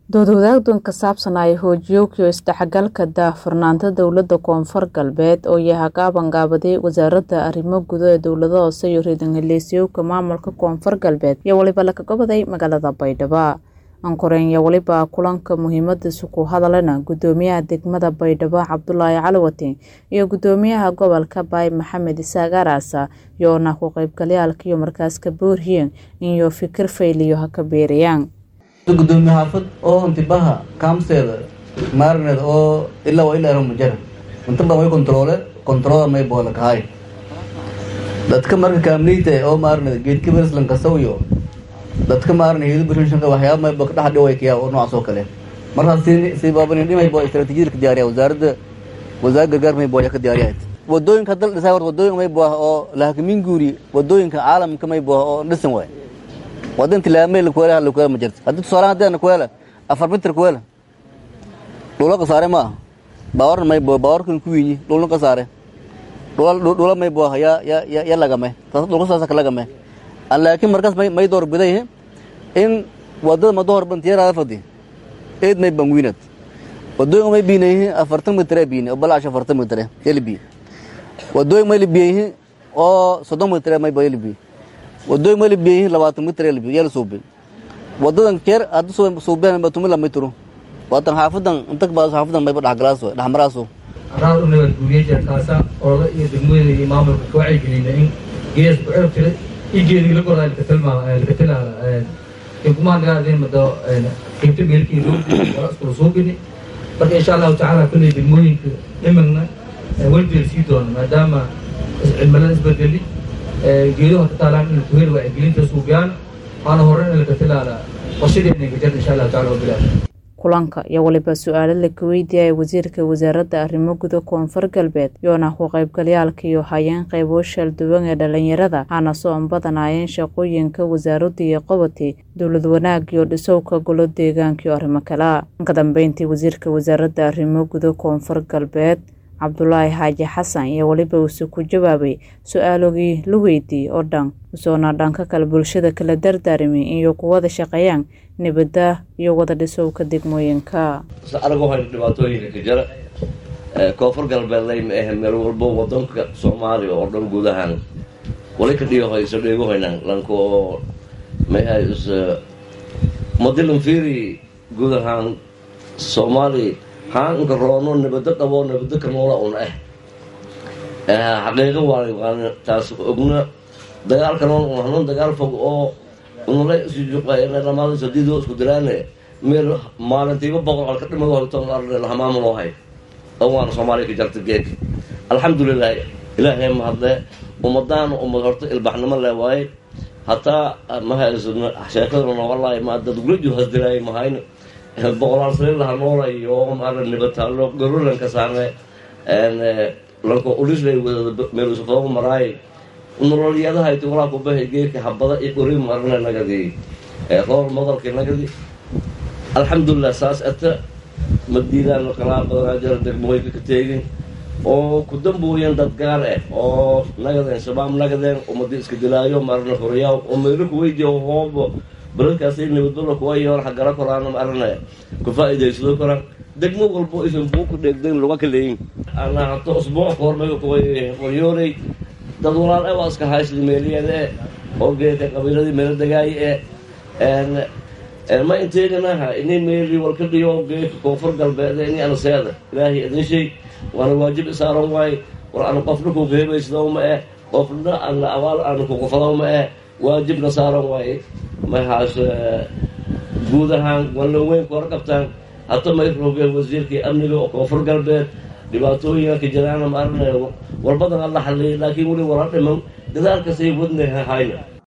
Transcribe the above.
dood wadaagdan ka saabsan ay hoojiyowkiyo isdhexgalka daahfurnaanta dowladda koonfur galbeed oo yaha gaabangaabadey wasaaradda arrimo gudo ee dowlada hoose iyo riidan heleesyowka maamulka koonfur galbeed iyo weliba laga goboday magaalada baydhabo ankoreen iyo weliba kulanka muhiimadiisu ku hadalena gudoomiyaha degmada baydhabo cabdulaahi caliwatin iyo gudoomiyaha gobolka baay maxamed isaaq araasa iyoona ku qaybgalayaalkiiyo markaas ka boorhiyeen inyo fikir fayliyo ha ka beerayaan gudoomiye xaafad oo intibaha kaamseeda maarineed oo ilaa waa ilaa ero mujara inta badan way kontroole kontroola may boola kahay dadka marka kaamniite oo maarineed geedka berslan kasawiyo dadka maarne hidu bishanshanka waxyaaba may ba kadhex dhiway kaya oo noocaas oo kale markaas si si baabanin dhimay boo istaraatiijiyada ka diyaariya wasaaradda wasaaradda gargaar may booya ka diyaariyahayd wadooyinka dal dhisay horta wadooyin may booha oo lahakamin guuri wadooyinka caalamka may booha oo dhisan waay wadan tilaamay lakuwela lakuwela ma jirto haddii tusaale haddii aan kuwela afar mitir kuwela dhula qasaare ma aha baawarna may boo baawarkan ku wiinyi dhulna qasaare dhula dhula may booha ya ya ya ya lagame taas dhulka saasa ka lagame laakiin markaas may may door biday in wadada mado hor bantiyaraada fadi eed may bangwiinad wadooyin may biinayhi afartan mitre biine oo balaash afartan mitre yalibi wadooyin may libiyayhi oo soddon mitre may ba yalibi wadooyin may libiyayhi labaatan mitre yalibi yala suubi wadadan keer haddi suubeen ba tumi lamay turu waatan xaafadan inta baas xaafadan may ba dhexgalaaso dhexmaraaso anaa u nabad guuriye jeerkaasa orada iyo degmooyada iyo maamulka ka wacyigelina in gees ku cirab jiray igeedii lagoraa lakatalaa kumaanagaadeen mado qeybta meelkii loo iskula suubini marka insha allahu tacaala kulley degmooyinka imagna weldeer sii doona maadaama cimilada isbedeli geeduha ka taalaan in kuhel wacyigelinta suubyaan waana horen in lakatalaala qorshadeena gajar insha allahu tacala wabilaah kulanka iyo waliba su-aalo laka weydiiyaya wasiirka wasaaradda arrimo guda koonfur galbeed iyoona ku qaybgalayaalka iyo hayeen qaybo shalduwan ee dhalinyarada hana soon badanaayeen shaqooyinka wasaaradda iyo qobati dowlad wanaag iyo dhisowka golo deegaanka iyo arrimo kala ka dambeyntii wasiirka wasaaradda arrimo guda koonfur galbeed cabdulaahi xaaji xasan iyo weliba uuse ku jawaabay su-aalogii la weydiiyey oo dhan usoona dhanka kale bulshada kala dardaarmi iyo ku wada shaqeeyaan nabadda iyo wada dhisowka degmooyinka anagu hayno dhibaatooyinka ka jira koonfur galbeedlay ma ahe meel walbo wadanka soomaaliya oo dhan guud ahaan wali ka dhigohayso dheegohaynaan lanko mahay is madilan fiiri guud ahaan soomaali haanka roono nabado dhabo nabado ka noola un ah xaqiiqo waan taas ogna dagaalka nool un hanuun dagaal fog oo unala isujuqaynamaada sadiidoo isku diraane meel maalintiiba boqol halka dhimado hortoon arne lahamaamul oo hay oo waana soomaaliya ka jarta geedka alxamdulilah ilaahay mahadle ummadaana ummad horta ilbaxnimo le waaye hataa mahasna sheekadana wallaahi ma dad guraju hasdiraay mahayno boqolaal saliil laha noola iyo maara nibataalo garulanka saarne lanko ulislay wadada meel isufooga maraay nololyadahayti walaa kubahay geerka habada iyo qori marne nagadi qool madalki nagadi alxamdulilah saas ata madiidaan kalaa badanaa jira degmooyinka ka teegin oo ku dambooyeen dad gaar ah oo nagadeen shabaab nagadeen umadi iska dilaayo marna horiyaaw oo meelo kuweydiya hoobo baladkaasi nabadbala kuwa yoon xagala koraan marne ku faa'iidaysado koraan degmo walbo isan buu ku dheegden laga kaleeyin ana hato usbuuc koormayo kuwa qoryooley dad walaal e waa iska haysli meeliyeeda e oo geedka qabiiladii meelo degaaye e ma inteeganaha ini meeli walka dhiyo geedka koonfur galbeed ini anaseeda ilaahay idin shay waana waajib isaaran waaye war ana qofna kuga hebaysado ma eh qofna ana abaal ana kugufado ma eh waajibna saaran waaye mahaas guud ahaan wallan weyn ku horqabtaan hata may roogeen wasiirkii amniga oo koonfur galbeed dhibaatooyinka jiraana ma arnay walbadan alla xalliyay laakiin weli wala dhiman dadaalkasay wadna hayna